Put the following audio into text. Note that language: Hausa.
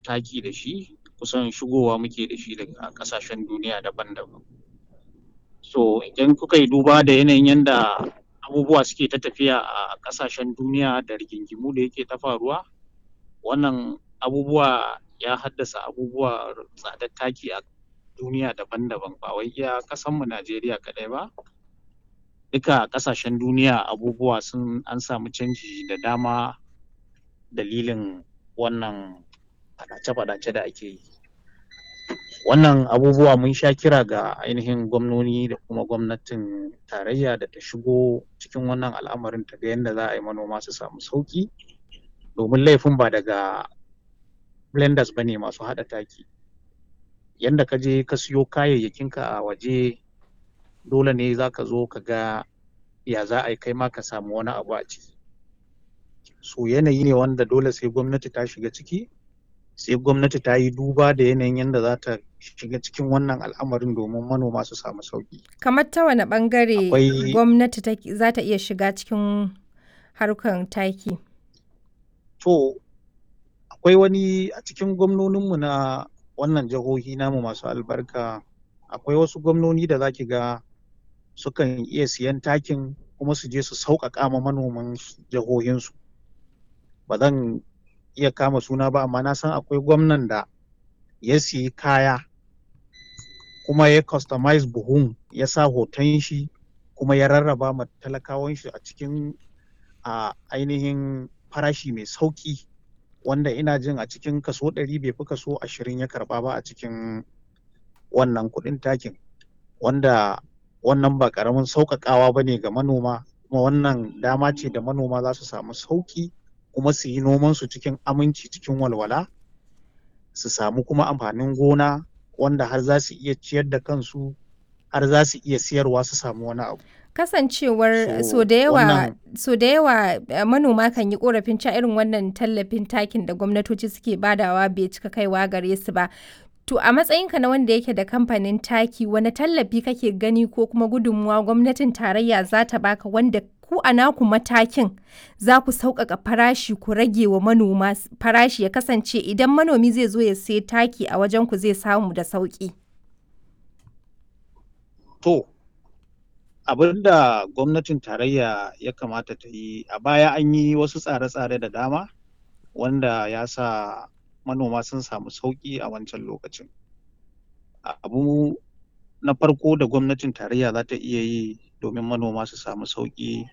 taki da shi kusan shigowa muke da shi daga ƙasashen duniya daban-daban so idan kuka yi duba da yanayin yadda abubuwa suke ta tafiya a ƙasashen duniya da rigingimu da yake ta faruwa wannan abubuwa ya haddasa abubuwa tsadar taki a duniya daban-daban ba wai iya ƙasanmu Najeriya kaɗai ba duka ƙasashen duniya abubuwa sun an samu canji da dama dalilin wannan faɗace-faɗace da ake yi wannan abubuwa mun sha kira ga ainihin gwamnoni da kuma gwamnatin tarayya da ta shigo cikin wannan al'amarin ta ga yadda za a yi manoma su samu sauƙi domin laifin ba daga blenders ba ne masu haɗa taki yanda ka je ka siyo kayayyakinka a waje dole ne za ka zo ka ga ya za a yi kai ma ka samu wani abu a ciki so yanayi ne wanda dole sai gwamnati ta shiga ciki sai gwamnati ta yi duba da yanayin yadda za ta shiga cikin wannan al'amarin domin manoma su samu sauƙi kamar ta wane ɓangare Akwai- gwamnati ta- za ta iya shiga cikin harkar taki to akwai wani a cikin gwamnoninmu na wannan jihohi namu masu albarka akwai wasu gwamnoni da za ki ga sukan iya siyan takin kuma su je su sauƙaƙa ma manoman jihohinsu ba zan iya kama suna ba amma na san akwai gwamnan da ya siyi kaya kuma ya customize buhun ya sa hoton shi kuma ya rarraba ma talakawan shi a cikin a ainihin farashi mai sauƙi wanda ina jin a cikin kaso ɗari bai fi kaso ashirin ya karɓa ba a cikin wannan kuɗin takin wanda wannan ba ƙaramin sauƙaƙawa ba ne ga manoma kuma wannan dama ce da manoma za su samu sauƙi kuma su yi nomansu cikin aminci cikin walwala su samu kuma amfanin gona wanda har za su iya ciyar da kansu har za su iya siyarwa su samu wani abu kasancewar So, so da yawa wannan- so da yawa eh, manoma kan yi korafin cewa irin wannan tallafin takin da gwamnatoci suke badawa bai cika kaiwa gare su ba to a matsayinka na wanda yake da kamfanin taki wani tallafi kake gani ko kuma gudunmuwa gwamnatin tarayya za ta baka wanda ku a naku matakin za ku sauƙaƙa farashi ku rage wa manoma s- farashi ya kasance idan manomi zai zo ya sai taki a wajen ku zai samu da sauƙi To, abin da gwamnatin tarayya ya kamata ta yi a baya an yi wasu tsare-tsare da dama wanda ya sa manoma sun samu sauƙi a wancan lokacin. Abu na farko da gwamnatin tarayya za ta iya yi domin manoma su samu sauƙi